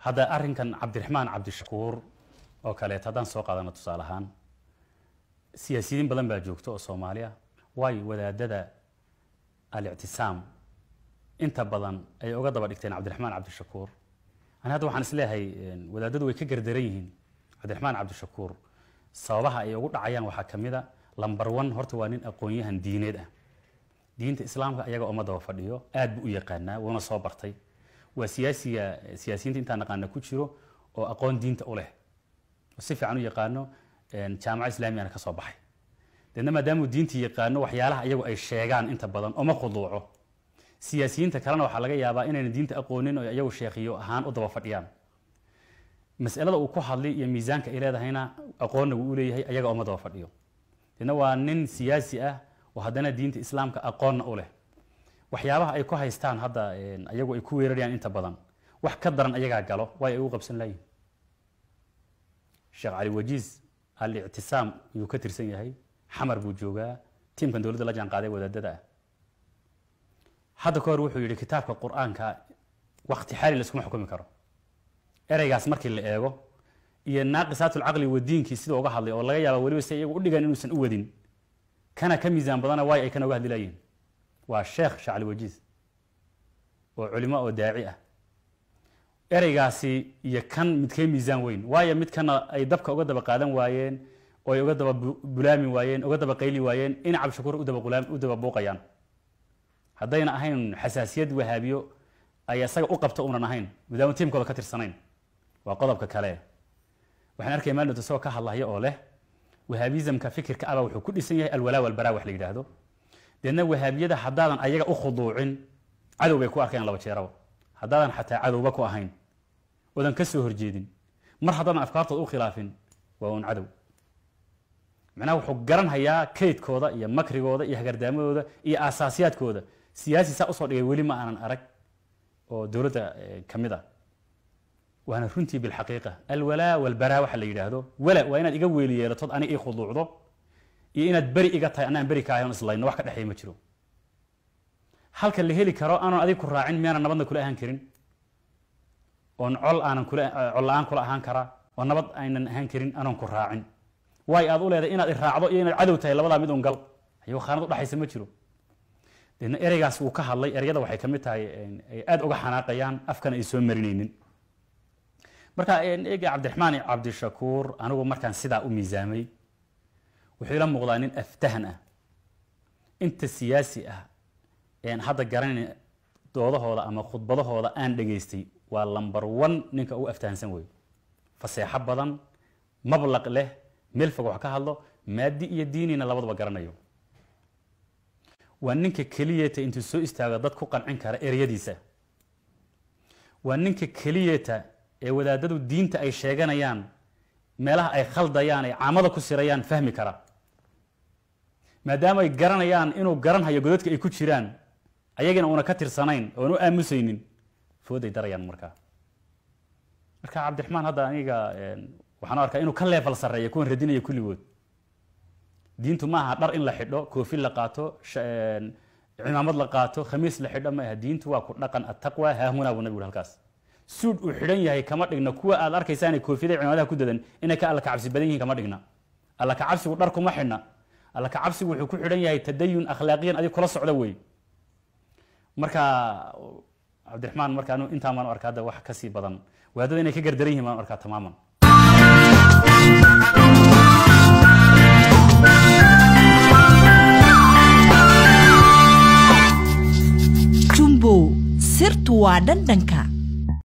hadda arrinkan cabdiraxmaan cabdishakuur oo kaleeto haddaan soo qaadano tusaale ahaan siyaasiyiin badan baa joogto oo soomaaliya waayo wadaadada alictisaam inta badan ay uga daba dhigteen cabdiraxmaan cabdishakuur ani hadda waxaan isleeyahay wadaadadu way ka gardaran yihiin cabdiraxmaan cabdishakuur sababaha ay ugu dhacayaan waxaa ka mid a lamber one horta waa nin aqoon-yahan diineed ah diinta islaamka ayaga uma daba fadhiyo aad buu u yaqaanaa wuuna soo bartay waa siyaasiga siyaasiyiinta intaan naqaana ku jiro oo aqoon diinta u leh oo si fiican u yaqaano jaamaca islaamiyana ka soo baxay deedna maadaamuu diintii yaqaano waxyaalaha iyagu ay sheegaan inta badan oma khuduuco siyaasiyiinta kalena waxaa laga yaabaa inayna diinta aqoonin oo iyagu sheekhiyo ahaan u daba fadhiyaan masalada uu ku hadlay iyo miisaanka ay leedahayna aqoonna wuu u leeyahay ayaga oma daba fadhiyo deedna waa nin siyaasi ah oo haddana diinta islaamka aqoonna u leh waxyaabaha ay ku haystaan hadda ayagu ay ku weerarayaan inta badan wax ka daran ayagaa galo way ay ugu qabsan layihin sheekh cali wajiis alictisaam ayuu ka tirsan yahay xamar buu joogaa tiimkan dowladda la jaan qaaday wadaadada ah hadda ka hor wuxuu yidhi kitaabka qur-aanka wakti xaali la iskuma xukumi karo ereygaas markii la eego iyo naaqisaatulcaqli wadiinkii sida uga hadlay oo laga yaaba weliba si iyagu u dhigan inuusan u wadin kana ka miisaan badana waayo ay kana uga hadli layihin waa sheekh shacli wajiis oo culimo oo daaci ah ereygaasi iyo kan midkee miisaan weyn waayo midkana ay dabka uga daba qaadan waayeen oo ay uga daba bulaami waayeen uga daba qayli waayeen in cabdishakuur u daba buuqayaan haddayna ahayn xasaasiyad wahaabiyo ay isaga u qabto unan ahayn maadaama tiimkooda ka tirsanayn waa qodobka kale waxaan arkaya maalin isagoo ka hadlahaya oo leh wahaabizamka fikirka aba wuxuu ku dhisan yahay alwalaa walbaraa wax la yidhaahdo deedna wahaabiyada haddaadan ayaga u khuduucin cadow bay ku arkayaan laba jeeraba haddaadan xataa cadowba ku ahayn oodan ka soo horjeedin mar haddaadan afkaartooda u khilaafin waa un cadow macnaha wuxuu garanhayaa kaydkooda iyo makrigooda iyo hagardaamadooda iyo aasaasiyaadkooda siyaasi saa usoo dhigay weli ma aanan arag oo dowladda ka mid ah waana runtii bilxaqiiqa alwalaa walbaraa waxa la yidhaahdo wala waa inaad iga weeli yeelatood ani ii khuduucdo iyo inaad beri iga tahay anaan beri kaahay on islayno wax ka dhexeey ma jiro halka la heli karo aanan adig ku raacin miyaanan nabadna kula ahaan karin oon col aanan kula col la-aan kula ahaan karaa oo nabad aynan ahaan karin anoon ku raacin waay aad u leedahay inaad iraacdo iyo inaad cadow tahay labadaa mid un gal ayuu khaanad udhexaysa ma jiro deedna ereygaas wuu ka hadlay ereyada waxay kamid tahay ay aada uga xanaaqayaan afkana ay soo marinaynin marka eega cabdiraxmaan cabdishakuur anigu markaan sidaa u miisaamay wuxuu ila muuqdaa nin aftahan ah inta siyaasi ah een hadda garanayn doodahooda ama khudbadahooda aan dhegaystay waa lamber one ninka ugu aftahansan wey faseexo badan mablaq leh meel fog wax ka hadlo maadi iyo diinina labadaba garanayo waa ninka keliyeeta intuu soo istaago dad ku qancin kara ereyadiisa waa ninka keliyeeta ee wadaadadu diinta ay sheeganayaan meelaha ay khaldayaan ay caamada ku sirayaan fahmi kara maadaama ay garanayaan inuu garanhayo godadka ay ku jiraan ayagina uuna ka tirsanayn oon u aamusaynin fooday darayaan markaa marka cabdiraxmaan hadda aniga waxaan u arkaa inuu ka leefal sarreeya kuwan radinaya kulligood diintu ma aha dhar in la xidho koofi la qaato cimaamad la qaato khamiis la xidho ma aha diintu waa ku dhaqan attaqwa haahunaa buu nabigu halkaas suud uu xidhan yahay kama dhigna kuwa aad arkaysaanay koofiyada cimaamadaha ku dadan inay ka alla kacabsi badan yihiin kama dhigna alla kacabsigu dhar kuma xidhna alla kacabsigu wuxuu ku xidhan yahay tadayun akhlaaqiyan adig kula socda wey marka cabdiraxmaan marka anu intaan baan u arkaa hadda wax kasii badan waadada inay ka gardaran yihin baan u arkaa tamaaman jumbow sirtu waa dhandhanka